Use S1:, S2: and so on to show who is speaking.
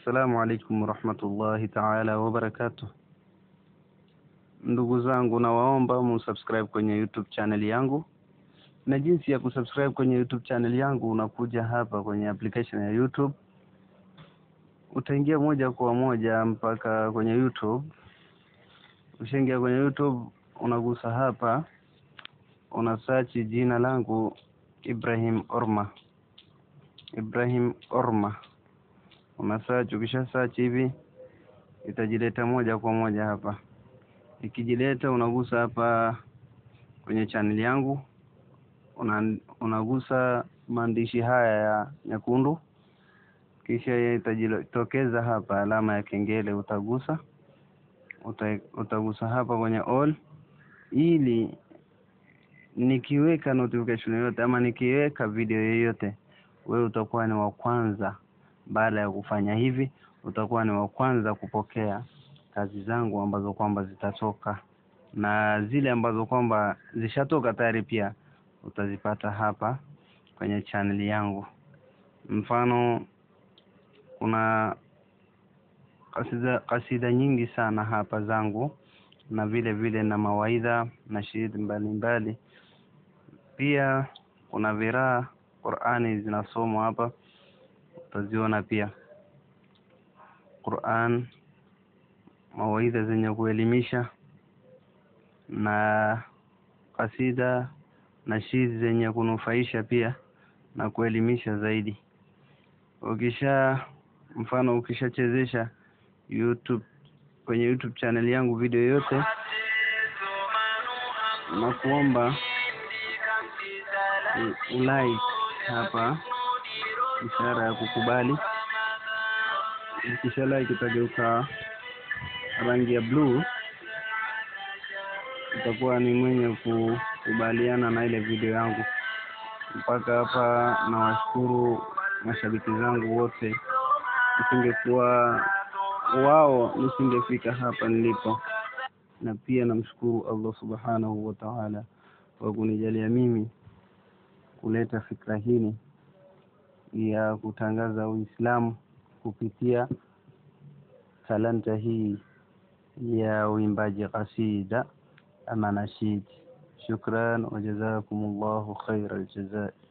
S1: Assalamu alaikum warahmatullahi taala wabarakatuh. Ndugu zangu, nawaomba musubscribe kwenye YouTube channel yangu, na jinsi ya kusubscribe kwenye YouTube channel yangu, unakuja hapa kwenye application ya YouTube, utaingia moja kwa moja mpaka kwenye YouTube. Ushaingia kwenye YouTube, unagusa hapa, una search jina langu Ibrahim Orma, Ibrahim Orma una search. Ukisha search hivi itajileta moja kwa moja hapa. Ikijileta unagusa hapa kwenye channel yangu, una, unagusa maandishi haya ya nyekundu, kisha itajitokeza hapa alama ya kengele, utagusa uta, utagusa hapa kwenye all, ili nikiweka notification yoyote ama nikiweka video yoyote, wewe utakuwa ni wa kwanza baada ya kufanya hivi utakuwa ni wa kwanza kupokea kazi zangu ambazo kwamba zitatoka, na zile ambazo kwamba zishatoka tayari pia utazipata hapa kwenye channel yangu. Mfano, kuna kasida, kasida nyingi sana hapa zangu, na vile vile na mawaidha na shiri mbalimbali. Pia kuna viraa Qur'ani zinasomwa hapa utaziona pia Qur'an, mawaidha zenye kuelimisha na kasida na shiri zenye kunufaisha pia na kuelimisha zaidi. Ukisha mfano, ukishachezesha YouTube kwenye YouTube channel yangu video yote, na kuomba ulike hapa ishara ya kukubali. Ukisha like itageuka rangi ya bluu, utakuwa ni mwenye kukubaliana na ile video yangu. Mpaka hapa nawashukuru mashabiki zangu wote, nisingekuwa wao nisingefika hapa nilipo, na pia namshukuru Allah subhanahu wa ta'ala kwa kunijalia mimi kuleta fikra hii ya kutangaza Uislamu kupitia talanta hii ya uimbaji kasida ama nashid. Shukran wa jazakumullahu khairal jazaa.